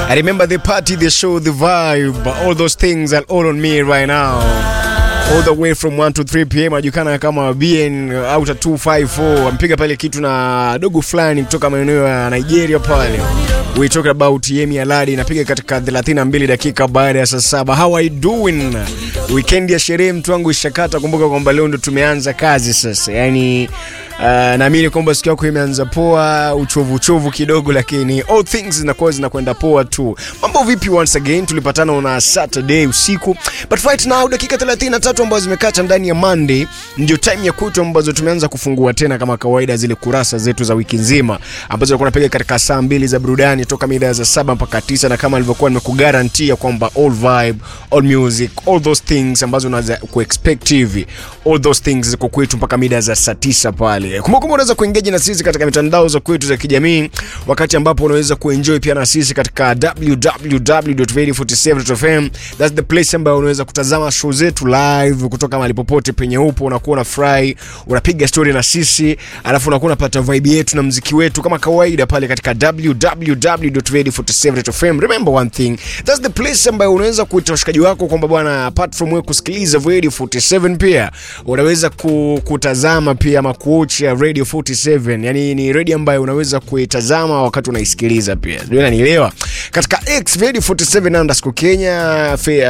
I remember the party, the show, the vibe, all those things are all on me right now. All the way from 1 to 3 pm anajulikana kama BN Outer 254 ampiga pale kitu na dogo fulani kutoka maeneo ya Nigeria pale. We talk about Yemi Alade inapiga katika 32 dakika baada ya saa saba. How are you doing? Weekend ya sherehe mtu wangu ishakata. Kumbuka kwamba leo ndo tumeanza kazi sasa, yani uh, naamini kwamba siku yako imeanza poa, uchovu uchovu kidogo, lakini all things zinakuwa zinakwenda poa tu. Mambo vipi? Once again tulipatana on Saturday usiku, but right now dakika 33 ambazo zimekata ndani ya Monday ndio time ya kwetu ambazo tumeanza kufungua tena kama kawaida zile kurasa zetu za wiki nzima ambazo tulikuwa tunapiga katika saa mbili za burudani toka mida za saba mpaka tisa, na kama nilivyokuwa nimekugarantia kwamba all vibe, all music, all those things ambazo unaweza kuexpect hivi, all those things ziko kwetu mpaka mida za saa tisa pale. Kumbuka unaweza kuengage na sisi katika mitandao za kwetu za kijamii, wakati ambapo unaweza kuenjoy pia na sisi katika www.radio47.fm. That's the place ambayo unaweza kutazama show zetu live kutoka mahali popote penye upo, unakuwa na fry, unapiga story na sisi, alafu unakuwa unapata vibe yetu na mziki wetu kama kawaida pale katika www.radio47.fm. Remember one thing, that's the place ambayo unaweza kuita washikaji wako kwamba bwana, apart from wewe kusikiliza Radio 47 pia unaweza ku, kutazama pia ama kuocha Radio 47. Yani ni radio ambayo unaweza kuitazama wakati unaisikiliza pia. Sijui unanielewa. Katika X Radio 47 underscore Kenya